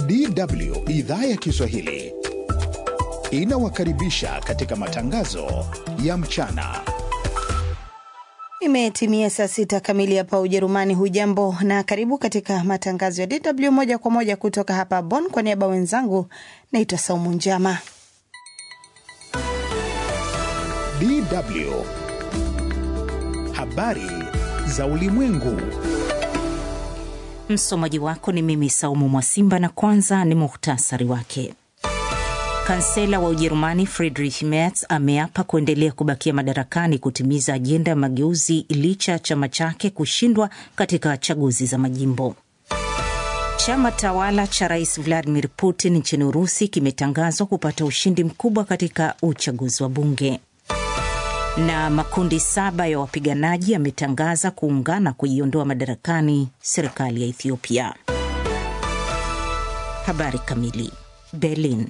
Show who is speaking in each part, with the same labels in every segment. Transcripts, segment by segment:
Speaker 1: DW idhaa ya Kiswahili inawakaribisha katika matangazo ya mchana.
Speaker 2: Imetimia saa sita kamili hapa Ujerumani. Hujambo na karibu katika matangazo ya DW moja kwa moja kutoka hapa Bonn. Kwa niaba wenzangu, naitwa Saumu Njama.
Speaker 1: DW habari za ulimwengu.
Speaker 3: Msomaji wako ni mimi Saumu Mwasimba, na kwanza ni muhtasari wake. Kansela wa Ujerumani Friedrich Merz ameapa kuendelea kubakia madarakani kutimiza ajenda ya mageuzi licha ya chama chake kushindwa katika chaguzi za majimbo. Chama tawala cha rais Vladimir Putin nchini Urusi kimetangazwa kupata ushindi mkubwa katika uchaguzi wa bunge. Na makundi saba ya wapiganaji yametangaza kuungana kuiondoa madarakani serikali ya Ethiopia. Habari kamili. Berlin.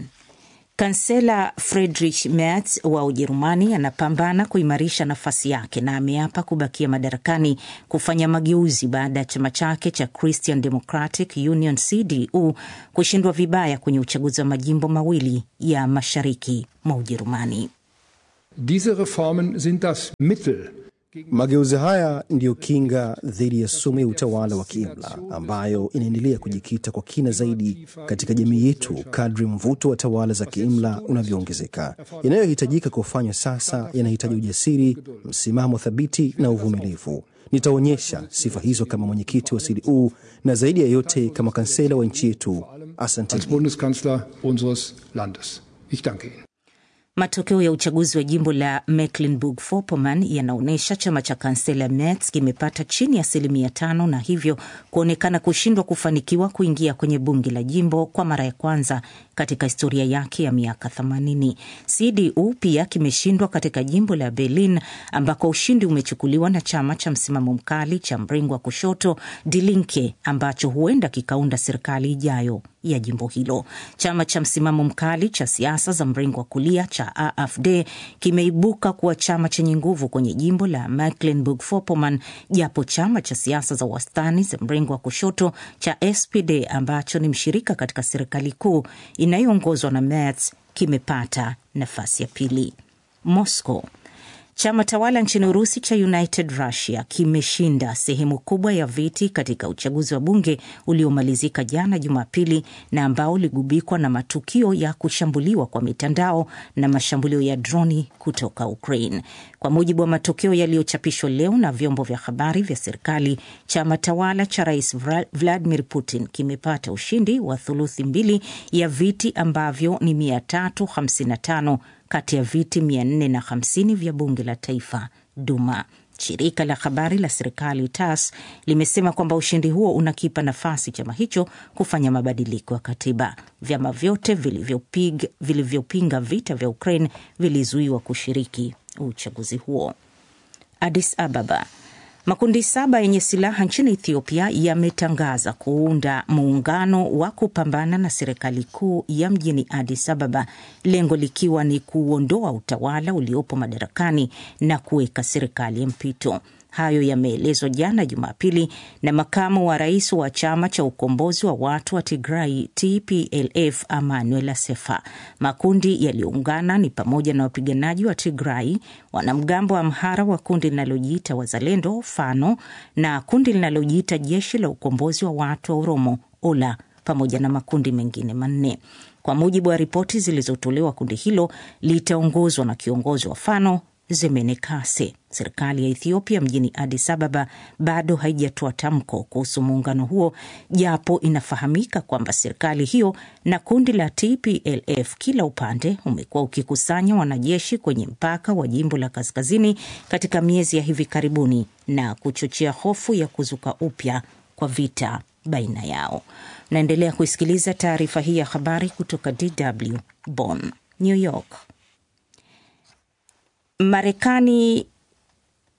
Speaker 3: Kansela Friedrich Merz wa Ujerumani anapambana kuimarisha nafasi yake na ameapa kubakia madarakani kufanya mageuzi baada ya chama chake cha Christian Democratic Union CDU kushindwa vibaya kwenye uchaguzi wa majimbo mawili ya mashariki mwa Ujerumani.
Speaker 4: Diese Reformen sind das Mittel
Speaker 5: Mageuzi haya ndiyo kinga dhidi ya sumu ya utawala wa kiimla ambayo inaendelea kujikita kwa kina zaidi katika jamii yetu kadri mvuto wa tawala za kiimla unavyoongezeka. Yanayohitajika kufanywa sasa yanahitaji ujasiri, msimamo thabiti na uvumilivu. Nitaonyesha sifa hizo kama mwenyekiti wa CDU na zaidi ya yote kama kansela wa nchi yetu. Asante.
Speaker 4: als Bundeskanzler unseres Landes. Ich danke Ihnen.
Speaker 3: Matokeo ya uchaguzi wa jimbo la Mecklenburg-Vorpommern yanaonyesha chama cha kansela Merz kimepata chini ya asilimia tano na hivyo kuonekana kushindwa kufanikiwa kuingia kwenye bunge la jimbo kwa mara ya kwanza katika historia yake ya miaka 80. CDU pia kimeshindwa katika jimbo la Berlin ambako ushindi umechukuliwa na chama cha msimamo mkali cha mrengo wa kushoto Die Linke ambacho huenda kikaunda serikali ijayo ya jimbo hilo. Chama cha msimamo mkali cha siasa za mrengo wa kulia cha AfD kimeibuka kuwa chama chenye nguvu kwenye jimbo la Mecklenburg-Vorpommern, japo chama cha siasa za wastani za mrengo wa kushoto cha SPD ambacho ni mshirika katika serikali kuu inayoongozwa na Merz kimepata nafasi ya pili. Moscow. Chama tawala nchini Urusi cha United Russia kimeshinda sehemu kubwa ya viti katika uchaguzi wa bunge uliomalizika jana Jumapili na ambao uligubikwa na matukio ya kushambuliwa kwa mitandao na mashambulio ya droni kutoka Ukraine. Kwa mujibu wa matokeo yaliyochapishwa leo na vyombo vya habari vya serikali, chama tawala cha Rais Vladimir Putin kimepata ushindi wa thuluthi mbili ya viti ambavyo ni 355 kati ya viti 450 vya bunge la taifa Duma. Shirika la habari la serikali TASS limesema kwamba ushindi huo unakipa nafasi chama hicho kufanya mabadiliko ya katiba. Vyama vyote vilivyopinga vilivyopinga vita vya Ukraine vilizuiwa kushiriki uchaguzi huo. Addis Ababa. Makundi saba yenye silaha nchini Ethiopia yametangaza kuunda muungano wa kupambana na serikali kuu ya mjini Addis Ababa, lengo likiwa ni kuondoa utawala uliopo madarakani na kuweka serikali ya mpito. Hayo yameelezwa jana Jumapili na makamu wa rais wa chama cha ukombozi wa watu wa Tigrai TPLF Emmanuel Asefa. Makundi yaliyoungana ni pamoja na wapiganaji wa Tigrai, wanamgambo wa Amhara wa kundi linalojiita Wazalendo Fano na kundi linalojiita Jeshi la Ukombozi wa Watu wa Oromo Ola pamoja na makundi mengine manne. Kwa mujibu wa ripoti zilizotolewa, kundi hilo litaongozwa na kiongozi wa Fano Zemene Kase. Serikali ya Ethiopia mjini Addis Ababa bado haijatoa tamko kuhusu muungano huo, japo inafahamika kwamba serikali hiyo na kundi la TPLF kila upande umekuwa ukikusanya wanajeshi kwenye mpaka wa jimbo la kaskazini katika miezi ya hivi karibuni na kuchochea hofu ya kuzuka upya kwa vita baina yao. Naendelea kuisikiliza taarifa hii ya habari kutoka DW Bonn. New York. Marekani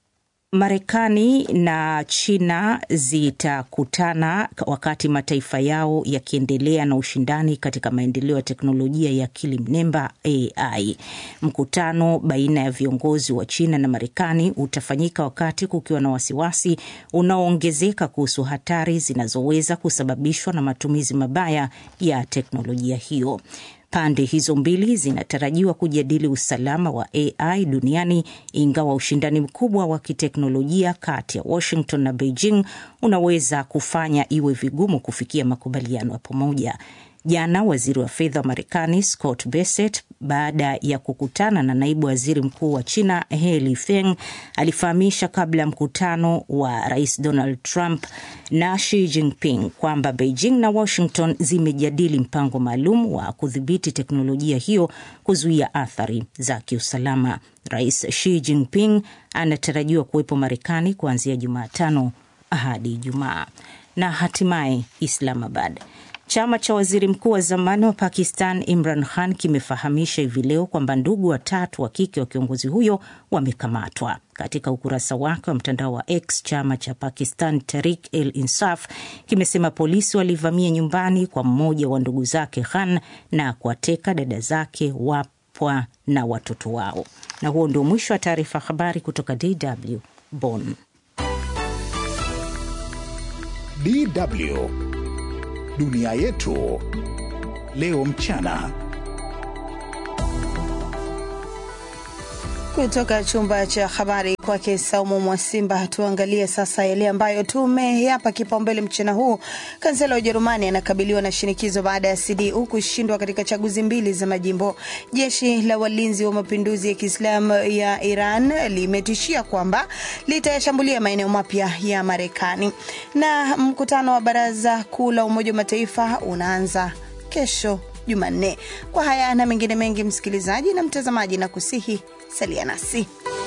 Speaker 3: Marekani na China zitakutana wakati mataifa yao yakiendelea na ushindani katika maendeleo ya teknolojia ya akili mnemba AI. Mkutano baina ya viongozi wa China na Marekani utafanyika wakati kukiwa na wasiwasi unaoongezeka kuhusu hatari zinazoweza kusababishwa na matumizi mabaya ya teknolojia hiyo. Pande hizo mbili zinatarajiwa kujadili usalama wa AI duniani, ingawa ushindani mkubwa wa kiteknolojia kati ya Washington na Beijing unaweza kufanya iwe vigumu kufikia makubaliano ya pamoja. Jana waziri wa fedha wa Marekani Scott Bessent, baada ya kukutana na naibu waziri mkuu wa China He Feng, alifahamisha kabla ya mkutano wa rais Donald Trump na Xi Jinping kwamba Beijing na Washington zimejadili mpango maalum wa kudhibiti teknolojia hiyo kuzuia athari za kiusalama. Rais Xi Jinping anatarajiwa kuwepo Marekani kuanzia Jumatano hadi Ijumaa. Na hatimaye Islamabad. Chama cha waziri mkuu wa zamani wa Pakistan Imran Khan kimefahamisha hivi leo kwamba ndugu watatu wa kike wa kiongozi huyo wamekamatwa. Katika ukurasa wake wa mtandao wa X, chama cha Pakistan Tehreek el Insaf kimesema polisi walivamia nyumbani kwa mmoja wa ndugu zake Khan na kuwateka dada zake, wapwa na watoto wao. Na huo ndio mwisho wa taarifa habari kutoka DW Bonn.
Speaker 1: DW Dunia yetu leo mchana.
Speaker 2: Kutoka chumba cha habari kwake Saumu Mwasimba, tuangalie sasa yale ambayo tumeyapa kipaumbele mchana huu. Kansela wa Ujerumani anakabiliwa na shinikizo baada ya CDU kushindwa katika chaguzi mbili za majimbo. Jeshi la walinzi wa mapinduzi ya Kiislamu ya Iran limetishia kwamba litayashambulia maeneo mapya ya Marekani. Na mkutano wa Baraza Kuu la Umoja wa Mataifa unaanza kesho Jumanne. Kwa haya na mengine mengi, msikilizaji na mtazamaji, na kusihi salia nasi.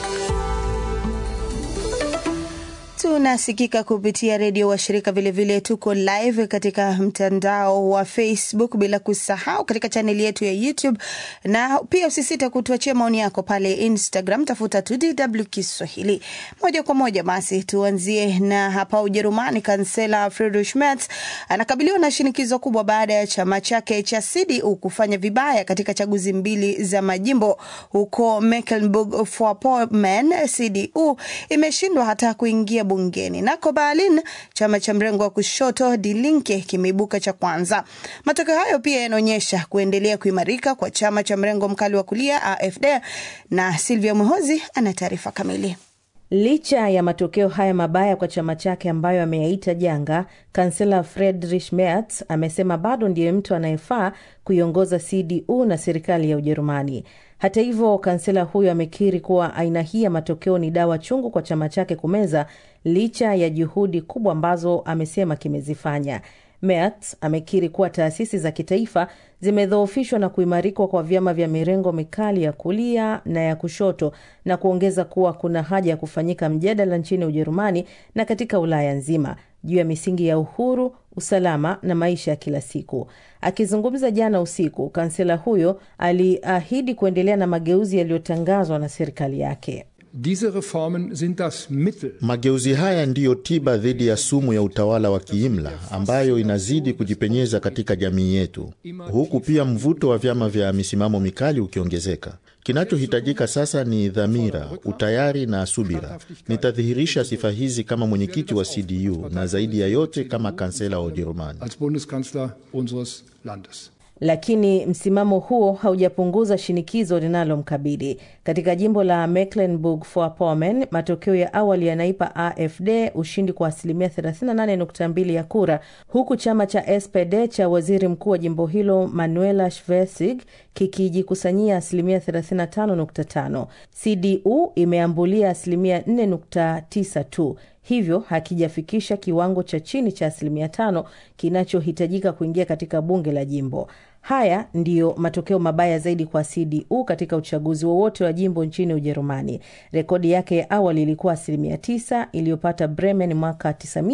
Speaker 2: Tunasikika kupitia redio washirika, vilevile tuko live katika mtandao wa Facebook, bila kusahau katika chaneli yetu ya YouTube, na pia usisite kutuachia maoni yako pale Instagram, tafuta tu DW Kiswahili. Moja kwa moja basi tuanzie na hapa Ujerumani. Kansela Friedrich Merz anakabiliwa na shinikizo kubwa baada ya chama chake cha CDU kufanya vibaya katika chaguzi mbili za majimbo huko Mecklenburg-Vorpommern. CDU imeshindwa hata kuingia bungeni. Nako Berlin, chama cha mrengo wa kushoto Die Linke kimeibuka cha kwanza. Matokeo hayo pia yanaonyesha kuendelea kuimarika kwa chama cha mrengo mkali wa kulia AfD, na Silvia Mwehozi ana taarifa kamili.
Speaker 6: Licha ya matokeo haya mabaya kwa chama chake ambayo ameyaita janga, kansela Friedrich Merz amesema bado ndiye mtu anayefaa kuiongoza CDU na serikali ya Ujerumani. Hata hivyo, kansela huyo amekiri kuwa aina hii ya matokeo ni dawa chungu kwa chama chake kumeza, licha ya juhudi kubwa ambazo amesema kimezifanya. Merz amekiri kuwa taasisi za kitaifa zimedhoofishwa na kuimarikwa kwa vyama vya mirengo mikali ya kulia na ya kushoto na kuongeza kuwa kuna haja ya kufanyika mjadala nchini Ujerumani na katika Ulaya nzima juu ya misingi ya uhuru, usalama na maisha ya kila siku. Akizungumza jana usiku, kansela huyo aliahidi kuendelea na mageuzi yaliyotangazwa na serikali yake.
Speaker 4: Diese Reformen sind das Mittel.
Speaker 7: Mageuzi haya ndiyo tiba dhidi ya sumu ya utawala wa kiimla ambayo inazidi kujipenyeza katika jamii yetu, huku pia mvuto wa vyama vya misimamo mikali ukiongezeka. Kinachohitajika sasa ni dhamira, utayari na subira. Nitadhihirisha sifa hizi kama mwenyekiti wa CDU na zaidi ya yote kama kansela wa Ujerumani.
Speaker 4: Als Bundeskanzler unseres Landes.
Speaker 6: Lakini msimamo huo haujapunguza shinikizo linalomkabili katika jimbo la Mecklenburg-Vorpommern. Matokeo ya awali yanaipa AfD ushindi kwa asilimia 38.2 ya kura, huku chama cha SPD cha waziri mkuu wa jimbo hilo Manuela Schwesig kikijikusanyia asilimia 35.5. CDU imeambulia asilimia 4.9 tu hivyo hakijafikisha kiwango cha chini cha asilimia tano kinachohitajika kuingia katika bunge la jimbo. Haya ndiyo matokeo mabaya zaidi kwa CDU katika uchaguzi wowote wa jimbo nchini Ujerumani. Rekodi yake ya awali ilikuwa asilimia 9 iliyopata Bremen mwaka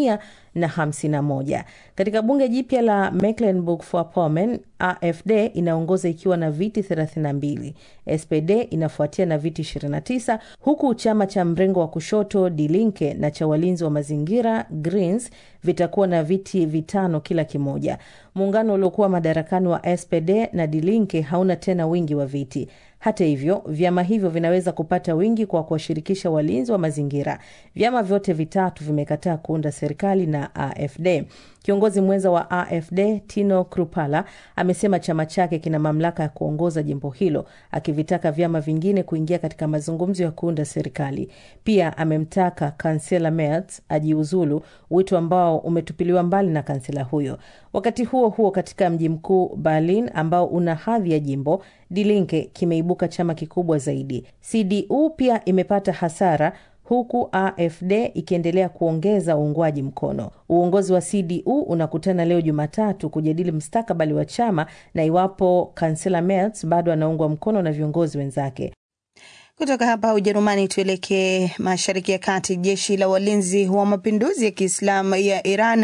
Speaker 6: 1951. Katika bunge jipya la Mecklenburg-Vorpommern, AfD inaongoza ikiwa na viti 32, SPD inafuatia na viti 29, huku chama cha mrengo wa kushoto Die Linke na cha walinzi wa mazingira Greens vitakuwa na viti vitano kila kimoja. Muungano uliokuwa madarakani wa SPD na Die Linke hauna tena wingi wa viti. Hata hivyo, vyama hivyo vinaweza kupata wingi kwa kuwashirikisha walinzi wa mazingira. Vyama vyote vitatu vimekataa kuunda serikali na AfD. Kiongozi mwenza wa AfD Tino Krupala amesema chama chake kina mamlaka ya kuongoza jimbo hilo, akivitaka vyama vingine kuingia katika mazungumzo ya kuunda serikali. Pia amemtaka kansela Merz ajiuzulu, wito ambao umetupiliwa mbali na kansela huyo. Wakati huo huo, katika mji mkuu Berlin ambao una hadhi ya jimbo, Die Linke kimeibuka chama kikubwa zaidi. CDU pia imepata hasara huku AfD ikiendelea kuongeza uungwaji mkono. Uongozi wa CDU unakutana leo Jumatatu kujadili mustakabali wa chama na iwapo kansela Merz bado anaungwa mkono na viongozi wenzake.
Speaker 2: Kutoka hapa Ujerumani tuelekee mashariki ya kati. Jeshi la walinzi wa mapinduzi ya Kiislamu ya Iran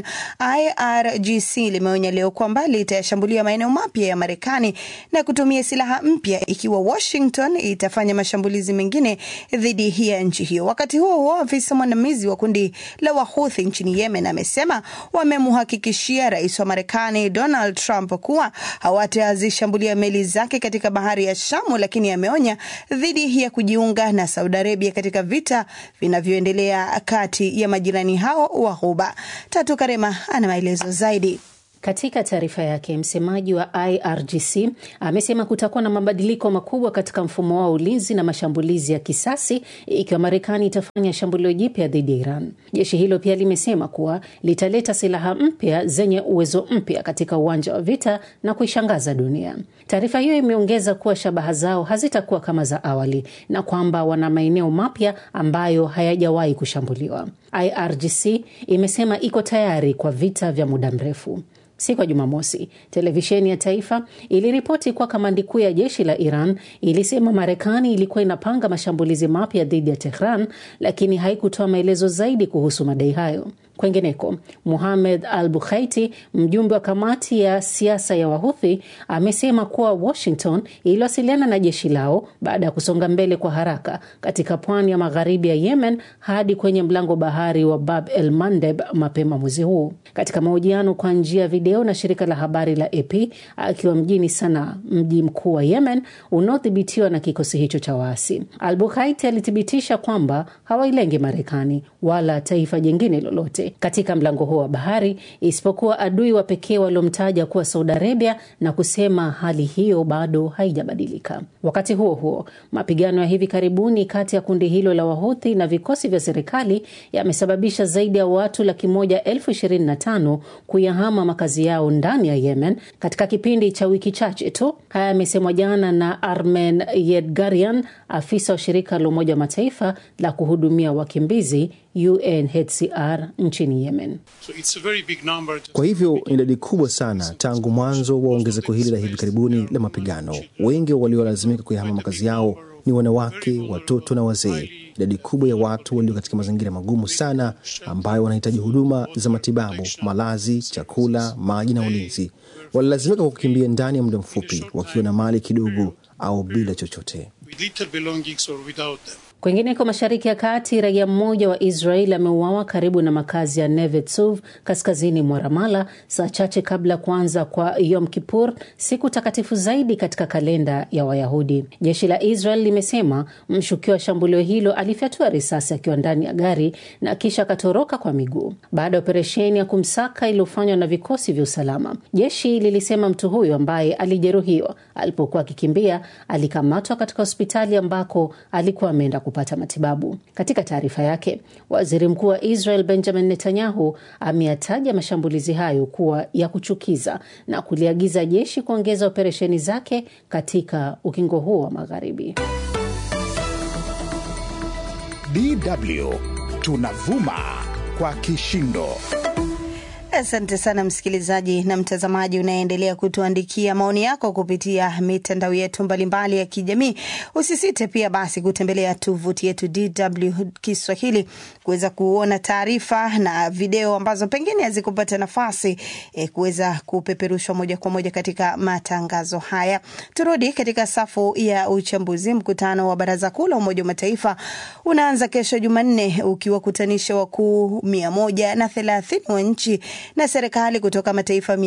Speaker 2: IRGC limeonya leo kwamba litayashambulia maeneo mapya ya Marekani na kutumia silaha mpya ikiwa Washington itafanya mashambulizi mengine dhidi ya nchi hiyo. Wakati huo huo, afisa mwandamizi wa kundi la Wahuthi nchini Yemen amesema wamemhakikishia rais wa Marekani Donald Trump kuwa hawatazishambulia meli zake katika bahari ya Shamu, lakini ameonya dhidi ya kujiunga na Saudi Arabia katika vita vinavyoendelea kati ya majirani hao wa Ghuba. Tatu Karema ana maelezo zaidi.
Speaker 8: Katika taarifa yake, msemaji wa IRGC amesema kutakuwa na mabadiliko makubwa katika mfumo wa ulinzi na mashambulizi ya kisasi ikiwa Marekani itafanya shambulio jipya dhidi ya Iran. Jeshi hilo pia limesema kuwa litaleta silaha mpya zenye uwezo mpya katika uwanja wa vita na kuishangaza dunia. Taarifa hiyo imeongeza kuwa shabaha zao hazitakuwa kama za awali na kwamba wana maeneo mapya ambayo hayajawahi kushambuliwa. IRGC imesema iko tayari kwa vita vya muda mrefu. Siku ya Jumamosi, televisheni ya taifa iliripoti kuwa kamandi kuu ya jeshi la Iran ilisema Marekani ilikuwa inapanga mashambulizi mapya dhidi ya Tehran, lakini haikutoa maelezo zaidi kuhusu madai hayo. Kwengineko, Muhamed Al Bukhaiti, mjumbe wa kamati ya siasa ya Wahuthi, amesema kuwa Washington iliwasiliana na jeshi lao baada ya kusonga mbele kwa haraka katika pwani ya magharibi ya Yemen hadi kwenye mlango bahari wa Bab el Mandeb mapema mwezi huu. Katika mahojiano kwa njia ya video na shirika la habari la AP akiwa mjini Sanaa, mji mkuu wa Yemen unaodhibitiwa na kikosi hicho cha waasi, Al Bukhaiti alithibitisha kwamba hawailengi Marekani wala taifa jingine lolote katika mlango huo wa bahari isipokuwa adui wa pekee waliomtaja kuwa Saudi Arabia na kusema hali hiyo bado haijabadilika. Wakati huo huo, mapigano ya hivi karibuni kati ya kundi hilo la Wahuthi na vikosi vya serikali yamesababisha zaidi ya watu laki moja elfu ishirini na tano kuyahama makazi yao ndani ya Yemen katika kipindi cha wiki chache tu. Haya yamesemwa jana na Armen Yedgarian, afisa wa shirika la Umoja wa Mataifa la kuhudumia wakimbizi UNHCR nchini Yemen.
Speaker 9: So it's a very big number.
Speaker 5: Kwa hivyo ni idadi kubwa sana tangu mwanzo wa ongezeko hili la hivi karibuni la mapigano. Wengi waliolazimika kuyahama makazi yao ni wanawake, watoto na wazee. Idadi kubwa ya watu walio katika mazingira magumu sana, ambayo wanahitaji huduma za matibabu, malazi, chakula, maji na ulinzi, walilazimika kukimbia ndani ya muda mfupi, wakiwa na mali kidogo au bila chochote.
Speaker 9: With little belongings or without them.
Speaker 8: Kwingineko mashariki ya kati, raia mmoja wa Israel ameuawa karibu na makazi ya Neve Tzuv kaskazini mwa Ramala saa chache kabla ya kuanza kwa Yom Kippur, siku takatifu zaidi katika kalenda ya Wayahudi. Jeshi la Israel limesema mshukiwa wa shambulio hilo alifyatua risasi akiwa ndani ya gari na kisha akatoroka kwa miguu baada ya operesheni ya kumsaka iliyofanywa na vikosi vya usalama. Jeshi lilisema mtu huyo ambaye alijeruhiwa alipokuwa akikimbia alikamatwa katika hospitali ambako alikuwa ameenda kupata matibabu. Katika taarifa yake, waziri mkuu wa Israel Benjamin Netanyahu ameyataja mashambulizi hayo kuwa ya kuchukiza na kuliagiza jeshi kuongeza operesheni zake katika ukingo huo wa Magharibi.
Speaker 1: DW tunavuma kwa kishindo.
Speaker 2: Asante sana msikilizaji na mtazamaji unaendelea kutuandikia maoni yako kupitia mitandao yetu mbalimbali ya kijamii. Usisite pia basi kutembelea tovuti yetu DW Kiswahili kuweza kuona taarifa na video ambazo pengine hazikupata nafasi e, kuweza kupeperushwa moja kwa moja katika matangazo haya. Turudi katika safu ya uchambuzi. Mkutano wa Baraza Kuu la Umoja wa Mataifa unaanza kesho Jumanne ukiwakutanisha wakuu mia moja na thelathini wa nchi na serikali kutoka mataifa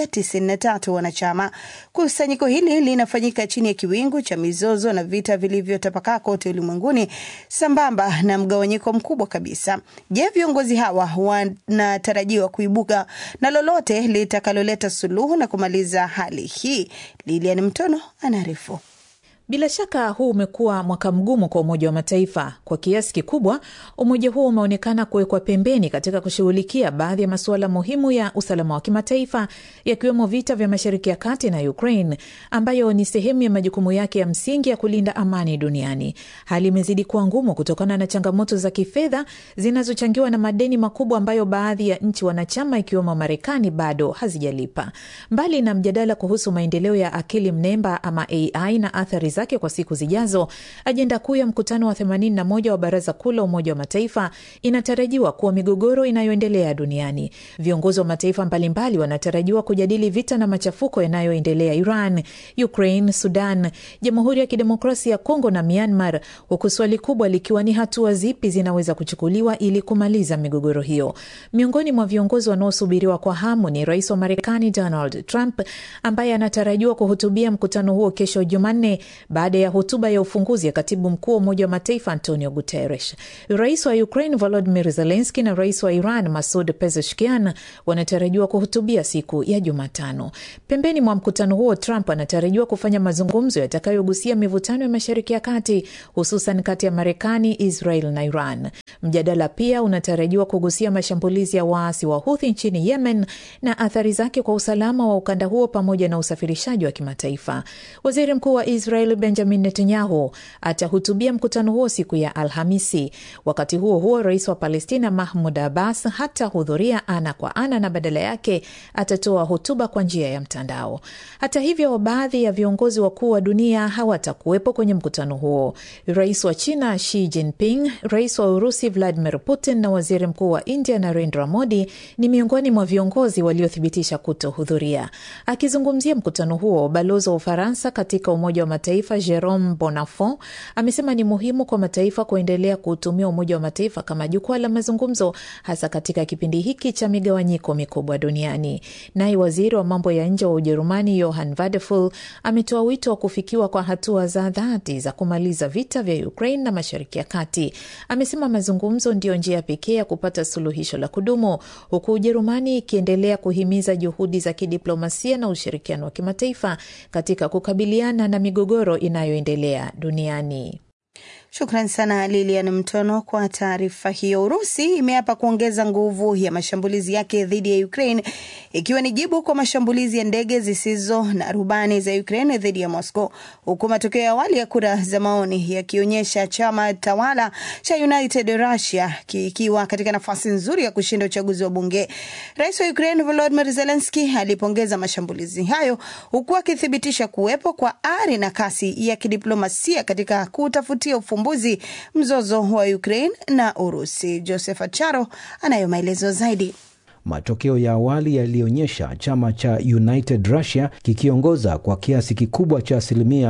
Speaker 2: 193 wanachama. Kusanyiko hili linafanyika chini ya kiwingu cha mizozo na vita vilivyotapakaa kote ulimwenguni sambamba na mgawanyiko mkubwa kabisa. Je, viongozi hawa wanatarajiwa kuibuka na lolote litakaloleta suluhu na kumaliza hali hii? Lilian Mtono anaarifu.
Speaker 10: Bila shaka huu umekuwa mwaka mgumu kwa Umoja wa Mataifa. Kwa kiasi kikubwa, umoja huo umeonekana kuwekwa pembeni katika kushughulikia baadhi ya masuala muhimu ya usalama wa kimataifa, yakiwemo vita vya Mashariki ya Kati na Ukraine, ambayo ni sehemu ya majukumu yake ya msingi ya kulinda amani duniani. Hali imezidi kuwa ngumu kutokana na changamoto za kifedha zinazochangiwa na madeni makubwa ambayo baadhi ya nchi wanachama ikiwemo Marekani bado hazijalipa. Mbali na mjadala kuhusu maendeleo ya akili mnemba ama AI na athari zake kwa siku zijazo, ajenda kuu ya mkutano wa 81 wa Baraza Kuu la Umoja wa Mataifa inatarajiwa kuwa migogoro inayoendelea duniani. Viongozi wa mataifa mbalimbali wanatarajiwa kujadili vita na machafuko yanayoendelea Iran, Ukraine, Sudan, Jamhuri ya Kidemokrasia ya Kongo na Myanmar, huku swali kubwa likiwa ni hatua zipi zinaweza kuchukuliwa ili kumaliza migogoro hiyo. Miongoni mwa viongozi wanaosubiriwa kwa hamu ni rais wa Marekani Donald Trump ambaye anatarajiwa kuhutubia mkutano huo kesho Jumanne baada ya hotuba ya ufunguzi ya katibu mkuu wa Umoja wa Mataifa Antonio Guterres. Rais wa Ukraine Volodymyr Zelensky na rais wa Iran Masud Pezeshkian wanatarajiwa kuhutubia siku ya Jumatano. Pembeni mwa mkutano huo, Trump anatarajiwa kufanya mazungumzo yatakayogusia mivutano ya Mashariki ya Kati, hususan kati ya Marekani, Israel na Iran. Mjadala pia unatarajiwa kugusia mashambulizi ya waasi wa Huthi nchini Yemen na athari zake kwa usalama wa ukanda huo pamoja na usafirishaji wa kimataifa. Waziri mkuu wa Israel Benjamin Netanyahu atahutubia mkutano huo siku ya Alhamisi. Wakati huo huo, rais wa Palestina Mahmud Abbas hatahudhuria ana kwa ana na badala yake atatoa hotuba kwa njia ya mtandao. Hata hivyo, baadhi ya viongozi wakuu wa dunia hawatakuwepo kwenye mkutano huo. Rais wa China Xi Jinping, rais wa Urusi Vladimir Putin na waziri mkuu wa India Narendra Modi ni miongoni mwa viongozi waliothibitisha kutohudhuria. Akizungumzia mkutano huo, balozi wa Ufaransa katika Umoja wa Mataifa Jerome Bonafont amesema ni muhimu kwa mataifa kuendelea kuutumia Umoja wa Mataifa kama jukwaa la mazungumzo, hasa katika kipindi hiki cha migawanyiko mikubwa duniani. Naye waziri wa mambo ya nje wa Ujerumani Johann Wadephul ametoa wito wa kufikiwa kwa hatua za dhati za kumaliza vita vya Ukraine na Mashariki ya Kati. Amesema mazungumzo ndiyo njia pekee ya kupata suluhisho la kudumu, huku Ujerumani ikiendelea kuhimiza juhudi za kidiplomasia na ushirikiano wa kimataifa katika kukabiliana na migogoro inayoendelea duniani.
Speaker 2: Shukran sana Lilian Mtono kwa taarifa hiyo. Urusi imeapa kuongeza nguvu ya mashambulizi yake dhidi ya Ukraine ikiwa ni jibu kwa mashambulizi ya ndege zisizo na rubani za Ukraine dhidi ya Moscow, huku matokeo ya awali ya kura za maoni yakionyesha chama tawala cha United Russia kikiwa katika nafasi nzuri ya kushinda uchaguzi wa bunge. Rais wa Ukraine Volodymyr Zelensky alipongeza mashambulizi hayo huku akithibitisha kuwepo kwa ari na kasi ya kidiplomasia katika kutafutia ufumbuzi mzozo wa Ukraine na Urusi. Joseph Acharo anayo maelezo zaidi.
Speaker 11: Matokeo ya awali yalionyesha chama cha United Russia kikiongoza kwa kiasi kikubwa cha asilimia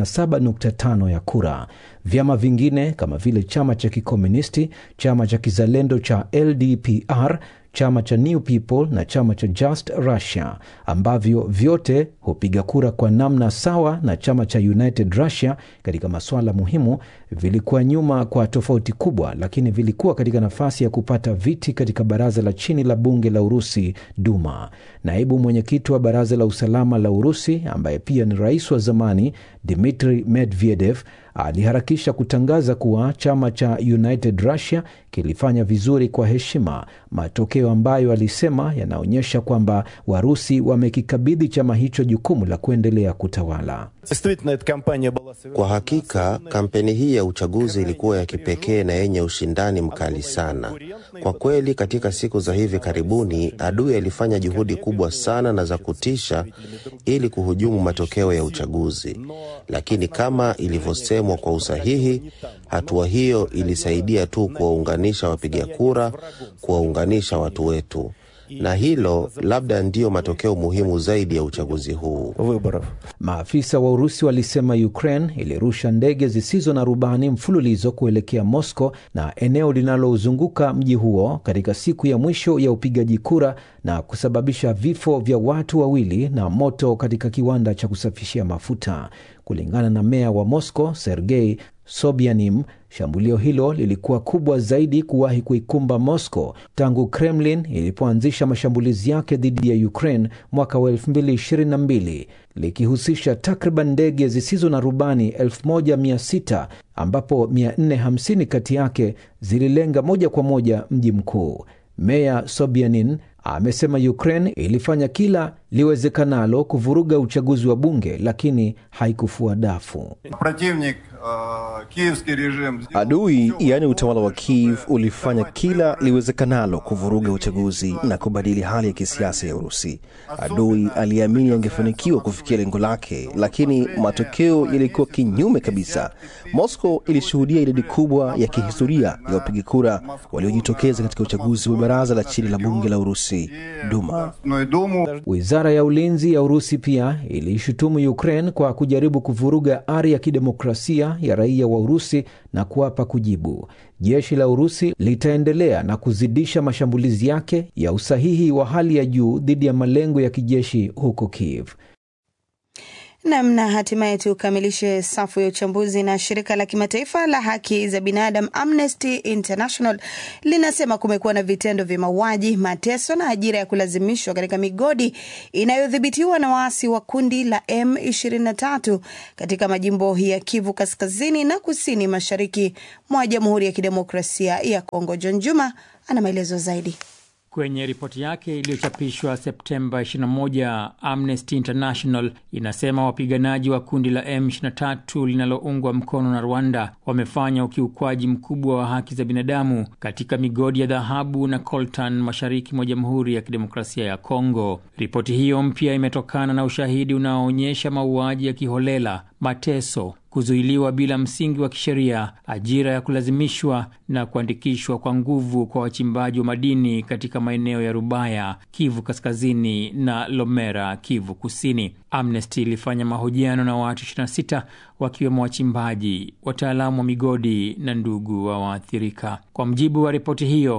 Speaker 11: 57.5 ya kura. Vyama vingine kama vile chama cha kikomunisti, chama cha kizalendo cha LDPR chama cha New People na chama cha Just Russia ambavyo vyote hupiga kura kwa namna sawa na chama cha United Russia katika masuala muhimu, vilikuwa nyuma kwa tofauti kubwa, lakini vilikuwa katika nafasi ya kupata viti katika baraza la chini la bunge la Urusi, Duma. Naibu mwenyekiti wa baraza la usalama la Urusi ambaye pia ni rais wa zamani Dmitri Medvedev aliharakisha kutangaza kuwa chama cha United Russia kilifanya vizuri kwa heshima, matokeo ambayo alisema yanaonyesha kwamba Warusi wamekikabidhi chama hicho jukumu la kuendelea kutawala.
Speaker 12: Kwa hakika kampeni hii ya uchaguzi ilikuwa ya kipekee na yenye ushindani mkali sana. Kwa kweli, katika siku za hivi karibuni adui alifanya juhudi kubwa sana na za kutisha ili kuhujumu matokeo ya uchaguzi, lakini kama ilivyosemwa kwa usahihi, hatua hiyo ilisaidia tu kuwaunganisha wapiga kura, kuwaunganisha watu wetu na hilo labda ndiyo matokeo muhimu zaidi ya uchaguzi huu.
Speaker 11: Maafisa wa Urusi walisema Ukraine ilirusha ndege zisizo na rubani mfululizo kuelekea Moscow na eneo linalozunguka mji huo katika siku ya mwisho ya upigaji kura na kusababisha vifo vya watu wawili na moto katika kiwanda cha kusafishia mafuta. Kulingana na meya wa Moscow Sergei Sobyanin, shambulio hilo lilikuwa kubwa zaidi kuwahi kuikumba Moscow tangu Kremlin ilipoanzisha mashambulizi yake dhidi ya Ukraine mwaka wa 2022 likihusisha takriban ndege zisizo na rubani 1600 ambapo 450 kati yake zililenga moja kwa moja mji mkuu. Meya Sobyanin amesema Ukraine ilifanya kila liwezekanalo kuvuruga uchaguzi wa bunge lakini haikufua dafu.
Speaker 5: Adui yaani utawala wa Kiev ulifanya kila liwezekanalo kuvuruga uchaguzi na kubadili hali ya kisiasa ya Urusi. Adui aliamini angefanikiwa kufikia lengo lake, lakini matokeo yalikuwa kinyume kabisa. Moscow ilishuhudia idadi kubwa ya kihistoria ya wapiga kura waliojitokeza katika uchaguzi wa baraza la chini la bunge la Urusi, Duma.
Speaker 11: Wizara ya ulinzi ya Urusi pia iliishutumu Ukraine kwa kujaribu kuvuruga ari ya kidemokrasia ya raia wa Urusi na kuapa kujibu. Jeshi la Urusi litaendelea na kuzidisha mashambulizi yake ya usahihi wa hali ya juu dhidi ya malengo ya kijeshi huko Kiev.
Speaker 2: Namna hatimaye tukamilishe safu ya uchambuzi na shirika la kimataifa la haki za binadamu Amnesty International linasema kumekuwa na vitendo vya mauaji, mateso na ajira ya kulazimishwa katika migodi inayodhibitiwa na waasi wa kundi la M23 katika majimbo ya Kivu kaskazini na kusini mashariki mwa Jamhuri ya Kidemokrasia ya Kongo. John Juma ana maelezo zaidi.
Speaker 13: Kwenye ripoti yake iliyochapishwa Septemba 21, Amnesty International inasema wapiganaji wa kundi la M23 linaloungwa mkono na Rwanda wamefanya ukiukwaji mkubwa wa haki za binadamu katika migodi ya dhahabu na coltan mashariki mwa Jamhuri ya Kidemokrasia ya Kongo. Ripoti hiyo mpya imetokana na ushahidi unaoonyesha mauaji ya kiholela, mateso kuzuiliwa bila msingi wa kisheria, ajira ya kulazimishwa na kuandikishwa kwa nguvu kwa wachimbaji wa madini katika maeneo ya Rubaya, Kivu Kaskazini na Lomera, Kivu Kusini. Amnesty ilifanya mahojiano na watu 26 wakiwemo wachimbaji, wataalamu wa migodi na ndugu wa waathirika. Kwa mjibu wa ripoti hiyo,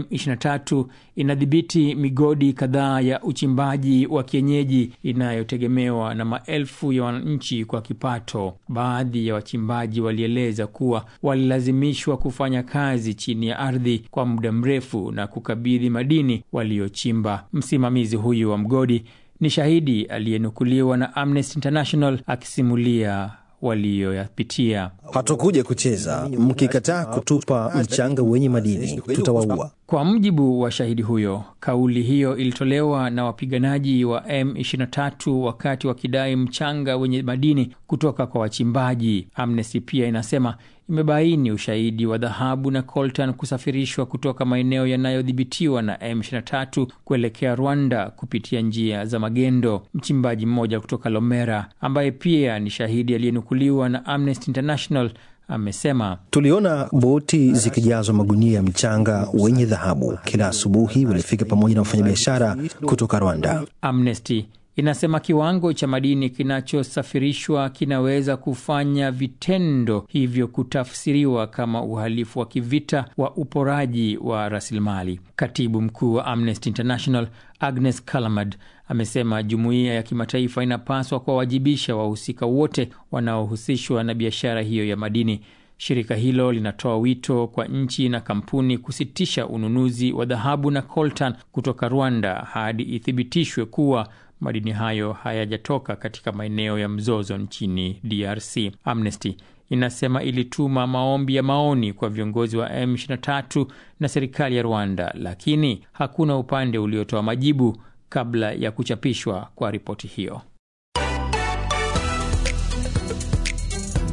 Speaker 13: M23 inadhibiti migodi kadhaa ya uchimbaji wa kienyeji inayotegemewa na maelfu ya wananchi kwa kipato. Baadhi ya wachimbaji walieleza kuwa walilazimishwa kufanya kazi chini ya ardhi kwa muda mrefu na kukabidhi madini waliochimba. Msimamizi huyu wa mgodi ni shahidi aliyenukuliwa na Amnesty International akisimulia waliyoyapitia.
Speaker 5: Hatukuja kucheza, mkikataa kutupa mchanga wenye madini tutawaua.
Speaker 13: Kwa mujibu wa shahidi huyo, kauli hiyo ilitolewa na wapiganaji wa M23 wakati wakidai mchanga wenye madini kutoka kwa wachimbaji. Amnesty pia inasema imebaini ushahidi wa dhahabu na coltan kusafirishwa kutoka maeneo yanayodhibitiwa na M23 kuelekea Rwanda kupitia njia za magendo. Mchimbaji mmoja kutoka Lomera ambaye pia ni shahidi aliyenukuliwa na Amnesty International amesema
Speaker 5: tuliona boti zikijazwa magunia ya mchanga wenye dhahabu. Kila asubuhi walifika pamoja na wafanyabiashara kutoka Rwanda.
Speaker 13: Amnesty inasema kiwango cha madini kinachosafirishwa kinaweza kufanya vitendo hivyo kutafsiriwa kama uhalifu wa kivita wa uporaji wa rasilimali. Katibu mkuu wa Amnesty International Agnes Callamard amesema jumuiya ya kimataifa inapaswa kuwawajibisha wahusika wote wanaohusishwa na biashara hiyo ya madini. Shirika hilo linatoa wito kwa nchi na kampuni kusitisha ununuzi wa dhahabu na coltan kutoka Rwanda hadi ithibitishwe kuwa madini hayo hayajatoka katika maeneo ya mzozo nchini DRC. Amnesty inasema ilituma maombi ya maoni kwa viongozi wa M23 na serikali ya Rwanda, lakini hakuna upande uliotoa majibu kabla ya kuchapishwa kwa ripoti hiyo.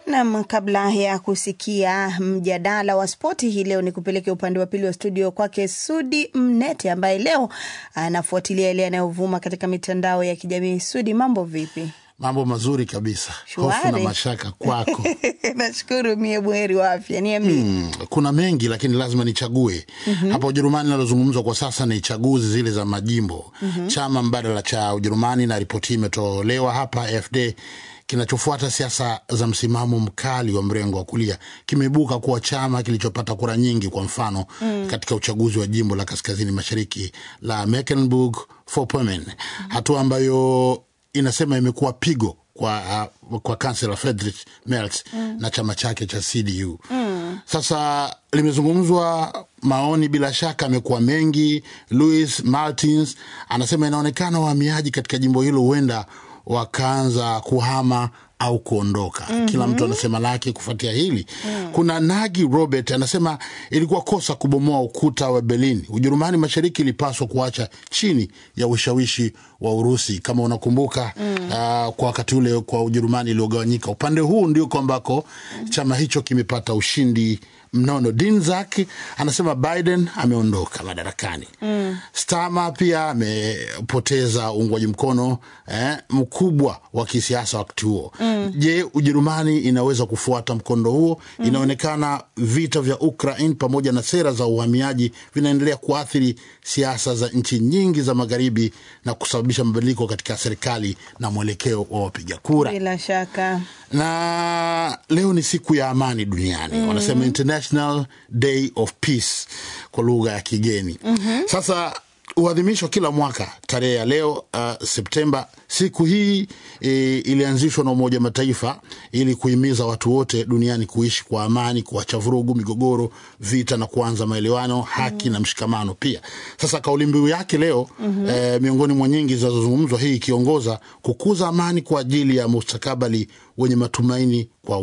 Speaker 2: Nam, kabla ya kusikia mjadala wa spoti hii leo, ni kupeleke upande wa pili wa studio kwake Sudi Mnete ambaye leo anafuatilia yale yanayovuma katika mitandao ya kijamii. Sudi, mambo vipi?
Speaker 14: Mambo mazuri kabisa.
Speaker 2: Shwari.
Speaker 14: Hofu na mashaka kwako.
Speaker 2: Nashukuru, mie buheri wa afya. Niambie.
Speaker 14: Hmm, kuna mengi lakini lazima nichague.
Speaker 2: Mhm.
Speaker 14: Hapa Ujerumani linalozungumzwa kwa sasa ni chaguzi zile za majimbo.
Speaker 2: Mhm.
Speaker 14: Chama mbadala cha Ujerumani, na ripoti hii imetolewa hapa AfD, kinachofuata siasa za msimamo mkali wa mrengo wa kulia kimeibuka kuwa chama kilichopata kura nyingi, kwa mfano
Speaker 15: Mm.
Speaker 14: katika uchaguzi wa jimbo la kaskazini mashariki la Mecklenburg-Vorpommern, hatua ambayo inasema imekuwa pigo kwa, uh, kwa kansela Friedrich Merz
Speaker 15: Mm.
Speaker 14: na chama chake cha CDU.
Speaker 15: Mm.
Speaker 14: Sasa limezungumzwa maoni, bila shaka amekuwa mengi. Louis Martins anasema inaonekana wahamiaji katika jimbo hilo huenda wakaanza kuhama au kuondoka.
Speaker 15: Mhm.
Speaker 14: Kila mtu anasema lake kufuatia hili.
Speaker 15: Mm.
Speaker 14: Kuna Nagi Robert anasema ilikuwa kosa kubomoa ukuta wa Berlin. Ujerumani Mashariki ilipaswa kuacha chini ya ushawishi wa Urusi. Kama unakumbuka
Speaker 15: Mm.
Speaker 14: uh, kwa wakati ule kwa Ujerumani iliyogawanyika, upande huu ndio ambako chama hicho kimepata ushindi mnono. Dinzak anasema Biden ameondoka madarakani.
Speaker 15: Mm.
Speaker 14: Stama pia amepoteza uungwaji mkono eh, mkubwa wa kisiasa wakati huo.
Speaker 15: Mm.
Speaker 14: Je, Ujerumani inaweza kufuata mkondo huo?
Speaker 15: Mm.
Speaker 14: Inaonekana vita vya Ukraine pamoja na sera za uhamiaji vinaendelea kuathiri siasa za nchi nyingi za magharibi na kusababisha mabadiliko katika serikali na mwelekeo wa wapiga kura
Speaker 2: Bila shaka
Speaker 14: na leo ni siku ya amani duniani
Speaker 2: Mm.
Speaker 14: wanasema International Day of Peace kwa lugha ya kigeni
Speaker 2: Mhm.
Speaker 14: sasa huadhimishwa kila mwaka tarehe ya leo uh, Septemba. Siku hii e, ilianzishwa na Umoja wa Mataifa ili kuhimiza watu wote duniani kuishi kwa amani, kuacha vurugu, migogoro, vita na kuanza maelewano, haki na mshikamano pia. Sasa kauli mbiu yake leo
Speaker 15: Mhm.
Speaker 14: eh, miongoni mwa nyingi zinazozungumzwa, hii ikiongoza kukuza amani kwa ajili ya mustakabali wenye matumaini kwa